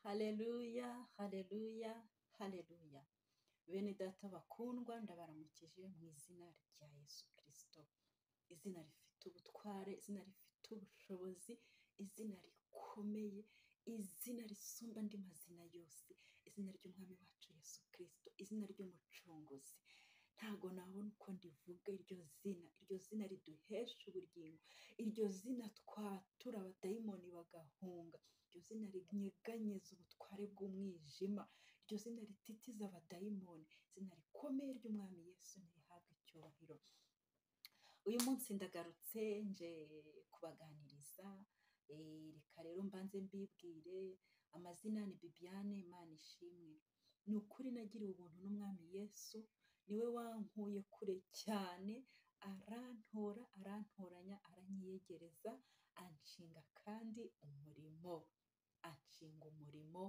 Haleluya, haleluya, haleluya. Bene data bakundwa ndabaramukije mu izina rya Yesu Kristo. Izina rifite ubutware, izina rifite ubushobozi, izina rikomeye, izina risumba andi mazina yose, izina ry'Umwami wacu Yesu Kristo, izina ry'Umucunguzi. Ntago nabona uko ndivuga iryo zina, iryo zina riduhesha ubugingo, iryo zina twatura abadayimoni bagahunga, iryo zina rinyeganyeza ubutware bw'umwijima, iryo zina rititiza abadayimoni, izina rikomeye ry'Umwami Yesu nirihabwe icyubahiro. Uyu munsi ndagarutse nje kubaganiriza, eh, reka rero mbanze mbibwire, amazina ni Bibiane Manishimwe. Ni ukuri nagiriwe ubuntu n'Umwami Yesu, niwe wankuye kure cyane arantora arantoranya aranyiyegereza anshinga kandi umurimo anshinga umurimo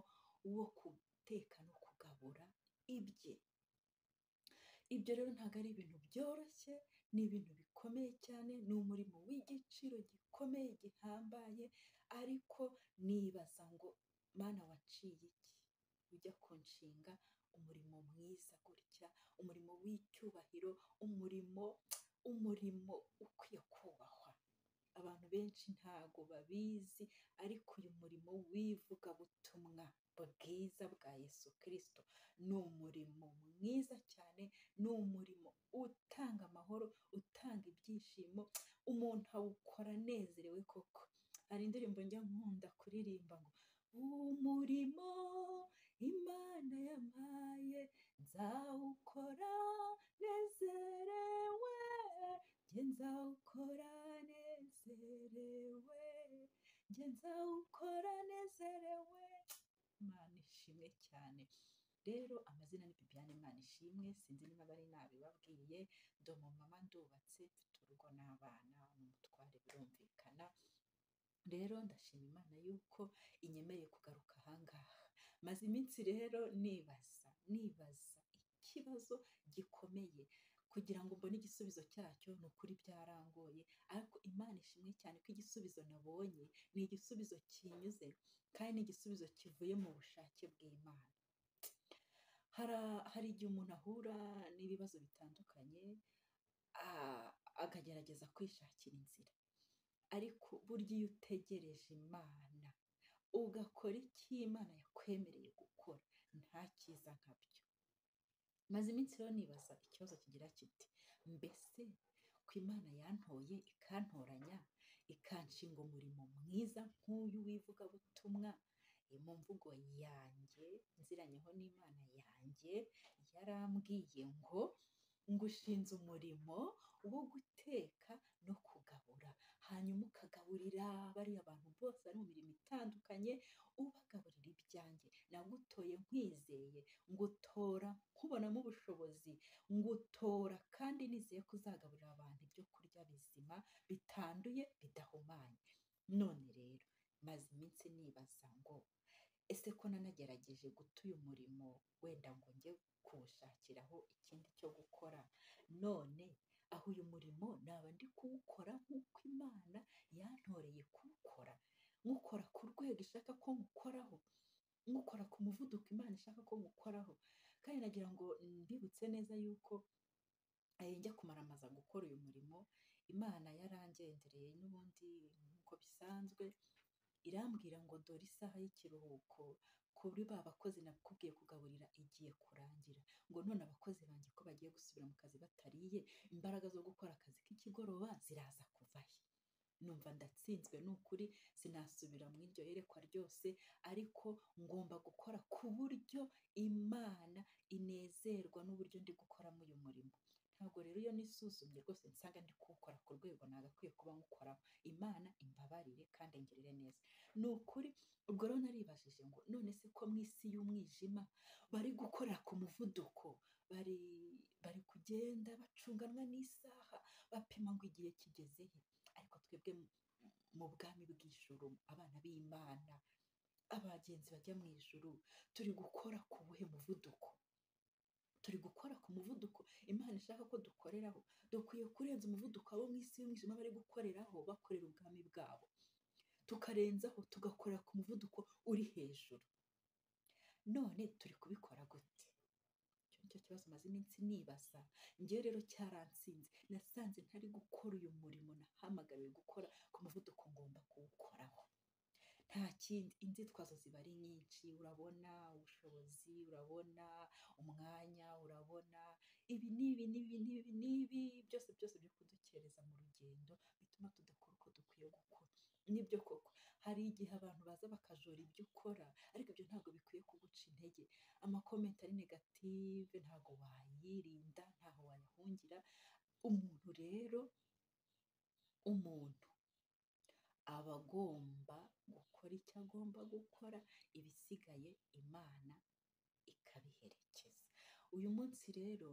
wo guteka no kugabura ibye ibyo rero ntabwo ari ibintu byoroshye ni ibintu bikomeye cyane ni umurimo w'igiciro gikomeye gihambaye ariko nibaza ngo mana waciye iki ujya kunshinga umurimo mwiza gutya umurimo w'icyubahiro umurimo umurimo ukwiye kubahwa abantu benshi ntago babizi ariko uyu murimo w'ivugabutumwa bwiza bwa Yesu Kristo ni umurimo mwiza cyane ni umurimo utanga amahoro utanga ibyishimo umuntu awukora anezerewe koko hari indirimbo njya nkunda kuririmba ngo umurimo imana yampaye nzawukora nezerewe njye nzawukora nezerewe njye nzawukora nezerewe imana ishimwe cyane rero amazina ni Bibiane imana ishimwe sinzi niba bari nabibabwiye ndi umumama ndubatse mfite urugo n'abana n'umutware birumvikana rero ndashima imana yuko inyemereye kugaruka ahangaha maze iminsi rero nibaza nibaza ikibazo gikomeye kugira ngo mbone igisubizo cyacyo ni ukuri byarangoye ariko imana ishimwe cyane ko igisubizo nabonye ni igisubizo kinyuze kandi ni igisubizo kivuye mu bushake bw'imana hari hari igihe umuntu ahura n'ibibazo bitandukanye a- akagerageza kwishakira inzira ariko burya iyo utegereje imana ugakora icyo imana yakwemereye gukora nta cyiza nkabyo maze iminsi rero nibaza ikibazo kigira kiti mbese ku imana yantoye ikantoranya ikanshinga umurimo mwiza nk'uyu w'ivugabutumwa eh, mu mvugo yanjye nziranyeho n'imana yanjye yarambwiye ngo ngushinze umurimo wo guteka no kugabura hanyuma ukagaburira bariya bantu bose bari mu mirimo itandukanye ubagaburira ibyanjye nagutoye nkwizeye ngutora nkubonamo ubushobozi ngutora kandi nizeye ko uzagaburira abantu ibyo kurya bizima bitanduye bidahumanye none rero maze iminsi nibaza ngo ese ko nanagerageje guta uyu murimo wenda ngo njye kuwushakiraho ikindi cyo gukora none aho uyu murimo naba ndi kuwukora nk'uko imana yantoreye kuwukora nkukora ku rwego ishaka ko nkukoraho nkukora ku muvuduko imana ishaka ko nkukoraho kandi nagira ngo mbibutse neza yuko eh, njya kumaramaza gukora uyu murimo imana yarangendereye n'ubundi nk'uko bisanzwe irambwira ngo dore isaha y'ikiruhuko kuri ba bakozi nakubwiye kugaburira igiye kurangira ngo none abakozi banjye ko bagiye gusubira mu kazi batariye imbaraga zo gukora akazi k'ikigoroba ziraza kuvahe numva ndatsinzwe ni ukuri sinasubira mu iryo yerekwa ryose ariko ngomba gukora ku buryo imana inezerwa n'uburyo ndi gukoramo uyu murimo ntabwo rero iyo nisuzumye rwose nsanga ndi kuwukora ku rwego nagakwiye kuba nywukoraho imana imbabarire kandi ingirire neza ni ukuri ubwo rero naribajije ngo none se ko mu isi y'umwijima bari gukorera ku muvuduko bari bari kugenda bacunganwa n'isaha bapima ngo igihe kigeze he ariko twebwe mu- mu bwami bw'ijuru abana b'imana abagenzi bajya mu ijuru turi gukora ku buhe muvuduko turi gukora ku muvuduko imana ishaka ko dukoreraho dukwiye kurenza umuvuduko abo mu isi y'umwijima bari gukoreraho bakorera ubwami bwabo tukarenzaho tugakorera ku muvuduko uri hejuru none turi kubikora gute icyo nicyo kibazo maze iminsi nibaza njyewe rero cyaransinze nasanze ntari gukora uyu murimo nahamagariwe gukora ku muvuduko ngomba kuwukoraho nta kindi inzitwazo ziba ari nyinshi urabona ubushobozi urabona umwanya urabona ibi n'ibi n'ibi n'ibi n'ibi byose byose byo kudukereza mu rugendo bituma tudakora uko dukwiye gukora nibyo koko hari igihe abantu baza bakajora ibyo ukora ariko ibyo ntabwo bikwiye kuguca intege amakomenti ari negative ntabwo wayirinda ntaho wayahungira umuntu rero umuntu aba agomba gukora icyo agomba gukora ibisigaye imana ikabiherekeza uyu munsi rero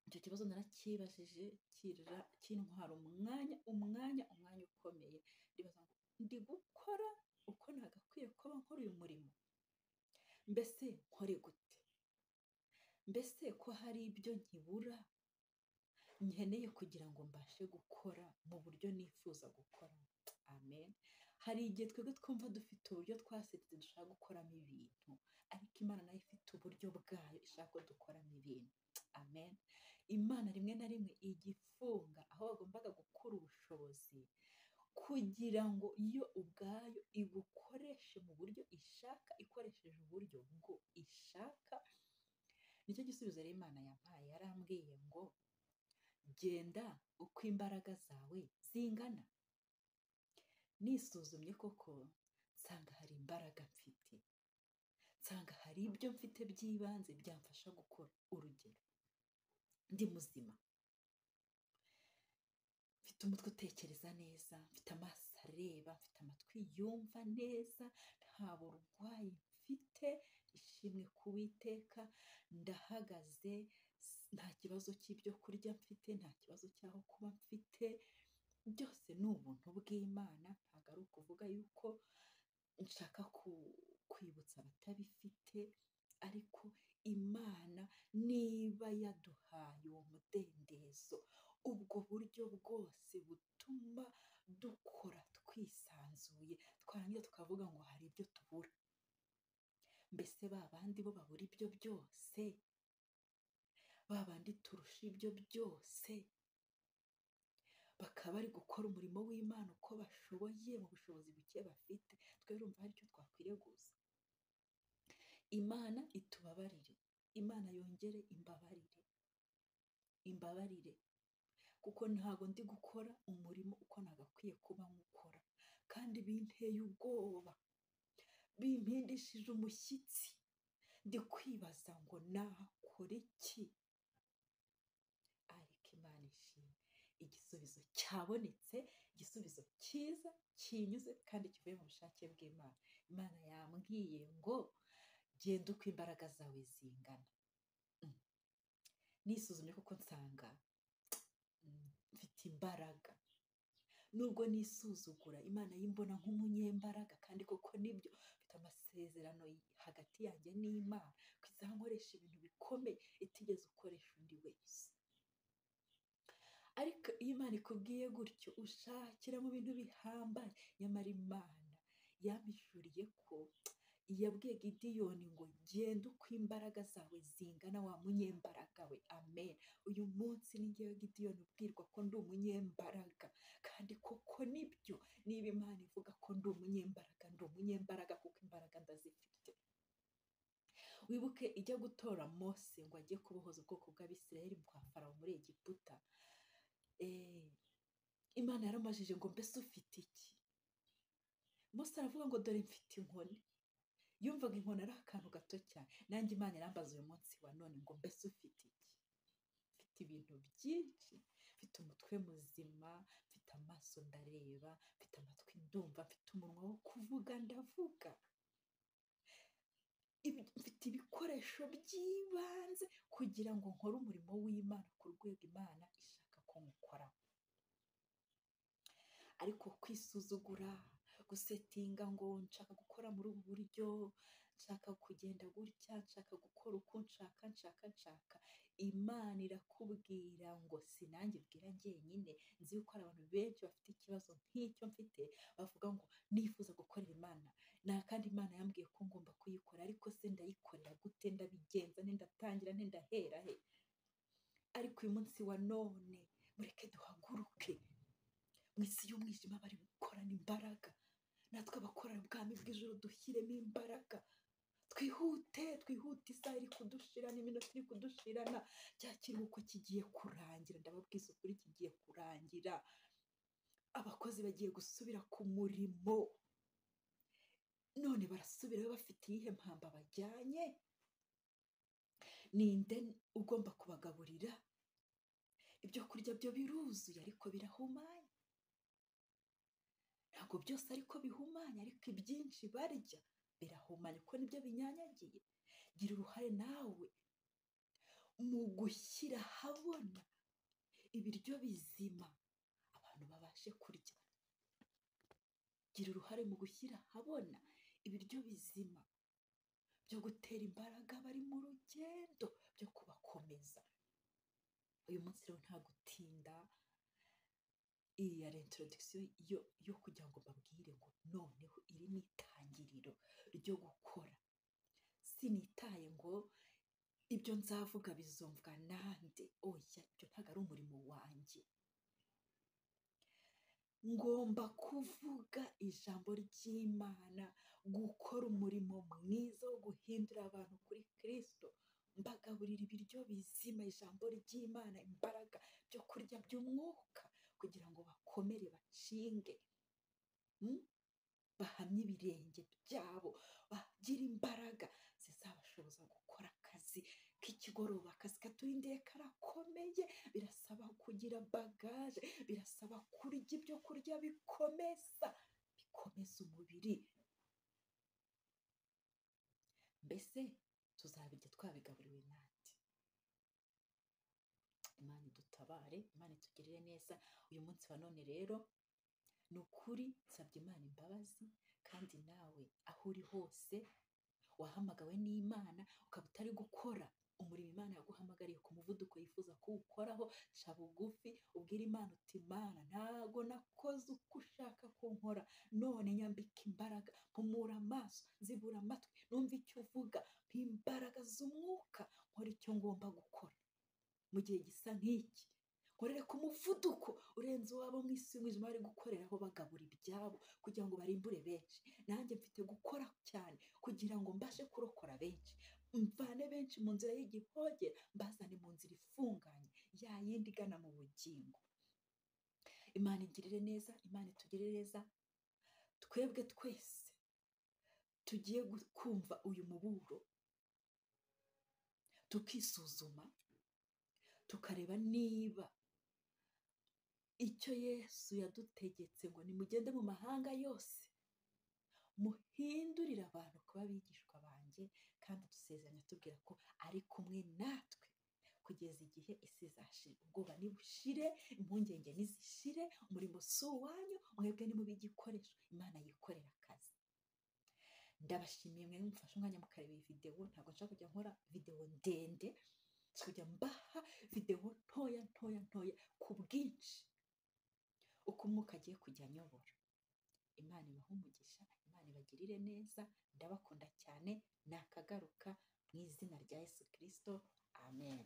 icyo kibazo narakibajije kirira kintwara umwanya umwanya umwanya ukomeye ndibaza ngo ndi gukora uko nagakwiye kuba nkora uyu murimo mbese nkore gute mbese ko hari ibyo nkibura nkeneye kugira ngo mbashe gukora mu buryo nifuza gukora amen hari igihe twebwe twumva dufite uburyo twasetse dushaka gukoramo ibintu ariko imana nayo ifite uburyo bwayo ishaka ko dukoramo ibintu amen imana rimwe na rimwe igifunga aho wagombaga gukura ubushobozi kugira ngo iyo ubwayo igukoreshe mu buryo ishaka ikoresheje uburyo bwo ishaka nicyo gisubizo rero imana yampaye yarambwiye ngo genda uko imbaraga zawe zingana nisuzumye koko nsanga hari imbaraga mfite nsanga hari ibyo mfite by'ibanze byamfasha gukora urugero ndi muzima mfite umutwe utekereza neza mfite amaso areba mfite amatwi yumva neza nta burwayi mfite ishimwe ku witeka ndahagaze nta kibazo cy'ibyo kurya mfite nta kibazo cy'aho kuba mfite byose ni ubuntu bw'imana ntabwo ari ukuvuga yuko nshaka kwibutsa abatabifite ariko imana niba yaduhaye uwo mudendezo ubwo buryo bwose butuma dukora twisanzuye twarangira tukavuga ngo hari ibyo tubura mbese ba bandi bo babura ibyo byose ba bandi turusha ibyo byose bakaba bari gukora umurimo w'imana uko bashoboye mu bushobozi buke bafite twe urumva hari icyo twakwiriye gusa imana itubabarire imana yongere imbabarire imbabarire kuko ntabwo ndi gukora umurimo uko nagakwiye kuba nkukora kandi binteye ubwoba bimpindishije umushyitsi ndi kwibaza ngo nakora iki ariko imana ishimwe igisubizo cyabonetse igisubizo cyiza kinyuze kandi kivuye mu bushake bw'imana imana yambwiye ngo genda uko imbaraga zawe zingana nisuzumye kuko nsanga mfite imbaraga nubwo nisuzugura imana yimbona nk'umunyembaraga kandi koko nibyo mfite amasezerano hagati yanjye n'imana ko izankoresha ibintu bikomeye itigeze ukoresha undi wese ariko iyo imana ikubwiye gutyo ushakira mu bintu bihambaye nyamara imana yabishuriye ko yabwiye gidiyoni ngo genda uko imbaraga zawe zingana wa munyembaraga we amen uyu munsi ngewe gidiyoni ubwirwa ko ndi umunyembaraga kandi koko nibyo niba imana ivuga ko ndi umunyembaraga ndi umunyembaraga kuko imbaraga ndazifite wibuke ijya gutora mose ngo ajye kubohoza ubwoko bw'abisirayeli bwa farawo muri egiputa imana yaramajije ngo mbese ufite iki mose aravuga ngo dore mfite inkoni yumvaga inkoni ari akantu gato cyane nanjye imana irambaza uyu munsi wa none ngo mbese ufite iki mfite ibintu byinshi mfite umutwe muzima mfite amaso ndareba mfite amatwi ndumva mfite umunwa wo kuvuga ndavuga mfite ibikoresho by'ibanze kugira ngo nkore umurimo w'imana ku rwego imana ishaka ko nkukoraho ariko kwisuzugura gusetinga ngo nshaka gukora muri ubu buryo nshaka kugenda gutya nshaka gukora uko nshaka nshaka nshaka imana irakubwira ngo sinange bwira njyenyine nzi yuko hari abantu benshi bafite ikibazo nk'icyo mfite bavuga ngo nifuza gukorera imana nta kandi Imana yambwiye ko ngomba kuyikora ariko se ndayikorera gute ndabigenza nte ndatangira nte ndahera he ariko uyu munsi wa none mureke duhaguruke mu isi y'umwijima bari gukorana imbaraga natwe abakorana ubwami bw'ijoro dushyiremo imbaraga twihute twihute isaha iri kudushirana iminota iri kudushirana cya kiruhuko kigiye kurangira ndababwiza ukuri kigiye kurangira abakozi bagiye gusubira ku murimo none barasubirayo bafite iyihe mpamba bajyanye ninde ugomba kubagaburira ibyo kurya byo biruzuye ariko birahumanye ntabwo byose ariko bihumanye ariko ibyinshi barya birahumanye kuko nibyo binyanyagiye gira uruhare nawe mu gushyira ahabona ibiryo bizima abantu babashe kurya gira uruhare mu gushyira ahabona ibiryo bizima byo gutera imbaraga bari mu rugendo byo kubakomeza uyu munsi rero nta gutinda iyi ya introduction yo yo kugira ngo babwire ngo noneho iri ni itangiriro ryo gukora sinitaye ngo ibyo nzavuga bizumvwa nande oya ibyo ntabwo ari umurimo wanjye ngomba kuvuga ijambo ry'imana gukora umurimo mwiza wo guhindura abantu kuri kirisito mbagaburira ibiryo bizima ijambo ry'imana imbaraga byo kurya by'umwuka kugira ngo bakomere bacinge Hmm? bahamye ibirenge byabo bagire imbaraga zizabashoboza gukora akazi k'ikigoroba akazi katurindiye karakomeye birasaba kugira bagaje birasaba kurya ibyo kurya bikomeza bikomeza umubiri mbese tuzabirya twabigaburiwe nande imana idutabare imana itugirire neza uyu munsi wa none rero ni ukuri nsabye imana imbabazi kandi nawe aho uri hose wahamagawe n'imana ukaba utari gukora umurimo imana yaguhamagariye ku muvuduko yifuza kuwukoraho ca bugufi ubwira imana uti imana ntago nakoze uko ushaka ko nkora none nyambika imbaraga mpumura amaso nzibura amatwi numva icyo uvuga mpa imbaraga z'umwuka nkora icyo ngomba gukora mu gihe gisa nk'iki nkorere ku muvuduko urenze uwabo mu isi y'umwijima bari gukoreraho bagabura ibyabo kugira ngo barimbure benshi nanjye mfite gukora cyane kugira ngo mbashe kurokora benshi mvane benshi mu nzira y'igihogere mbazane mu nzira ifunganye ya yindi igana mu bugingo imana igirire neza imana itugirire neza twebwe twese tugiye gu- kumva uyu muburo tukisuzuma tukareba niba icyo yesu yadutegetse ngo nimugende mu mahanga yose muhindurire abantu kuba abigishwa banjye kandi dusezeranya tubwira ko ari kumwe natwe kugeza igihe isi izashira ubwoba nibushire impungenge nizishire umurimo si uwanyu mwebwe nimube igikoresho imana yikorera akazi ndabashimiye mwe mufashe umwanya mukareba iyi videwo ntabwo nshaka kujya nkora videwo ndende kujya mbaha videwo ntoya ntoya ntoya ku bwinshi uko umwuka agiye kujya anyobora imana ibahe umugisha imana ibagirire neza ndabakunda cyane nakagaruka mu izina rya yesu kirisito amen